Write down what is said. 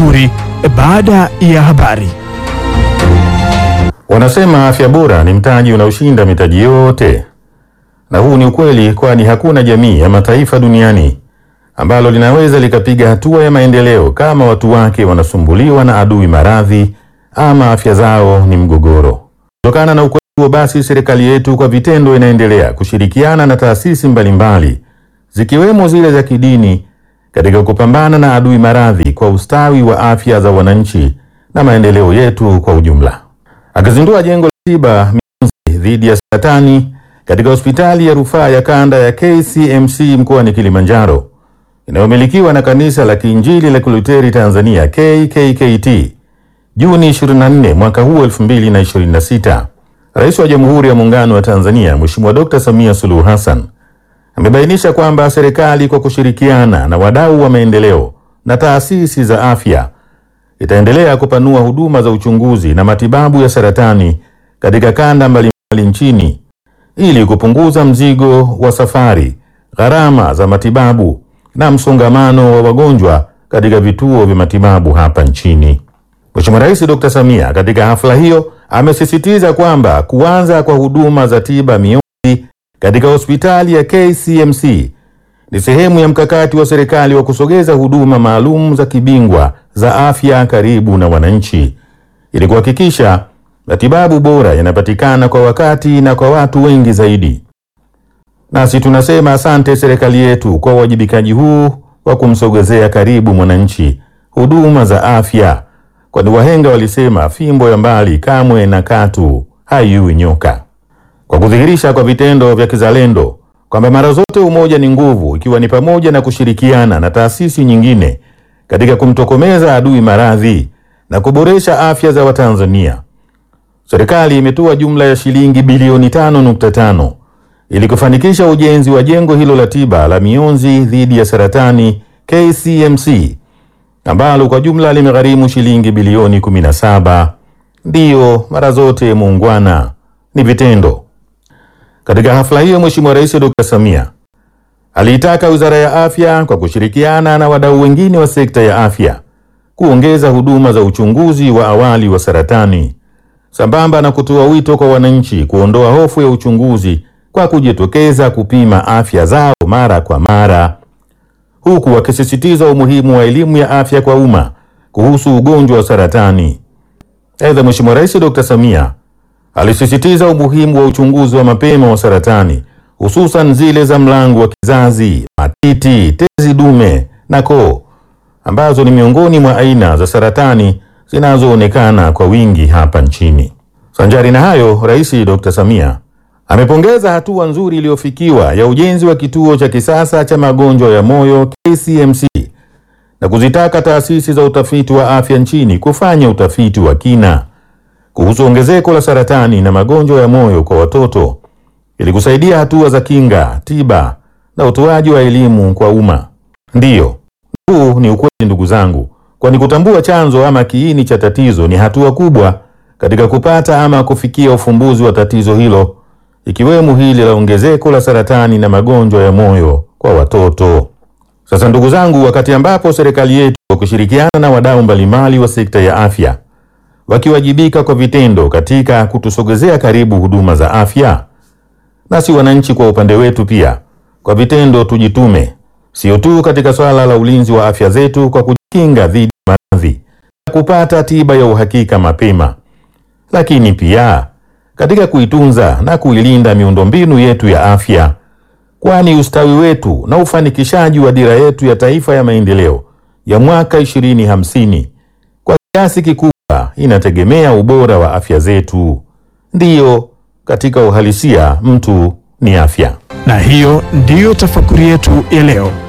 Tafakuri baada ya habari. Wanasema afya bora ni mtaji unaoshinda mitaji yote, na huu ni ukweli, kwani hakuna jamii ya mataifa duniani ambalo linaweza likapiga hatua ya maendeleo kama watu wake wanasumbuliwa na adui maradhi ama afya zao ni mgogoro. Kutokana na ukweli huo, basi serikali yetu kwa vitendo inaendelea kushirikiana na taasisi mbalimbali zikiwemo zile za kidini katika kupambana na adui maradhi kwa ustawi wa afya za wananchi na maendeleo yetu kwa ujumla. Akizindua jengo la tiba mionzi dhidi ya saratani katika hospitali ya rufaa ya kanda ya KCMC mkoani Kilimanjaro inayomilikiwa na kanisa la Kiinjili la Kiluteri Tanzania KKKT Juni 24 mwaka huu 2026, Rais wa Jamhuri ya Muungano wa Tanzania Mheshimiwa Dr. Samia Suluhu Hassan amebainisha kwamba serikali kwa kushirikiana na wadau wa maendeleo na taasisi za afya itaendelea kupanua huduma za uchunguzi na matibabu ya saratani katika kanda mbalimbali nchini ili kupunguza mzigo wa safari, gharama za matibabu na msongamano wa wagonjwa katika vituo vya matibabu hapa nchini. Mheshimiwa Rais Dr. Samia katika hafla hiyo amesisitiza kwamba kuanza kwa huduma za tiba mionzi katika hospitali ya KCMC ni sehemu ya mkakati wa serikali wa kusogeza huduma maalum za kibingwa za afya karibu na wananchi ili kuhakikisha matibabu bora yanapatikana kwa wakati na kwa watu wengi zaidi. Nasi tunasema asante serikali yetu kwa uwajibikaji huu wa kumsogezea karibu mwananchi huduma za afya, kwani wahenga walisema fimbo ya mbali kamwe na katu haiui nyoka. Kwa kudhihirisha kwa vitendo vya kizalendo kwamba mara zote umoja ni nguvu, ikiwa ni pamoja na kushirikiana na taasisi nyingine katika kumtokomeza adui maradhi na kuboresha afya za Watanzania. Serikali imetoa jumla ya shilingi bilioni 5.5 ili kufanikisha ujenzi wa jengo hilo la tiba la mionzi dhidi ya saratani KCMC ambalo kwa jumla limegharimu shilingi bilioni 17. Ndiyo, mara zote muungwana ni vitendo. Katika hafla hiyo, Mheshimiwa Rais Dr. Samia aliitaka Wizara ya Afya kwa kushirikiana na wadau wengine wa sekta ya afya kuongeza huduma za uchunguzi wa awali wa saratani sambamba na kutoa wito kwa wananchi kuondoa hofu ya uchunguzi kwa kujitokeza kupima afya zao mara kwa mara, huku wakisisitiza umuhimu wa elimu ya afya kwa umma kuhusu ugonjwa wa saratani. Aidha, Mheshimiwa Rais Dr. Samia alisisitiza umuhimu wa uchunguzi wa mapema wa saratani hususan zile za mlango wa kizazi, matiti, tezi dume na koo ambazo ni miongoni mwa aina za saratani zinazoonekana kwa wingi hapa nchini. Sanjari na hayo, Rais Dr. Samia amepongeza hatua nzuri iliyofikiwa ya ujenzi wa kituo cha kisasa cha magonjwa ya moyo KCMC na kuzitaka taasisi za utafiti wa afya nchini kufanya utafiti wa kina kuhusu ongezeko la saratani na magonjwa ya moyo kwa watoto ili kusaidia hatua za kinga, tiba na utoaji wa elimu kwa umma. Ndiyo, huu ni ukweli ndugu zangu, kwani kutambua chanzo ama kiini cha tatizo ni hatua kubwa katika kupata ama kufikia ufumbuzi wa tatizo hilo, ikiwemo hili la ongezeko la saratani na magonjwa ya moyo kwa watoto. Sasa ndugu zangu, wakati ambapo serikali yetu kwa kushirikiana na wadau mbalimbali wa sekta ya afya wakiwajibika kwa vitendo katika kutusogezea karibu huduma za afya, nasi wananchi kwa upande wetu pia kwa vitendo tujitume, sio tu katika swala la ulinzi wa afya zetu kwa kujikinga dhidi ya maradhi na kupata tiba ya uhakika mapema, lakini pia katika kuitunza na kuilinda miundombinu yetu ya afya, kwani ustawi wetu na ufanikishaji wa dira yetu ya taifa ya maendeleo ya mwaka 2050 kwa kiasi kikubwa inategemea ubora wa afya zetu. Ndiyo, katika uhalisia mtu ni afya. Na hiyo ndiyo tafakuri yetu ya leo.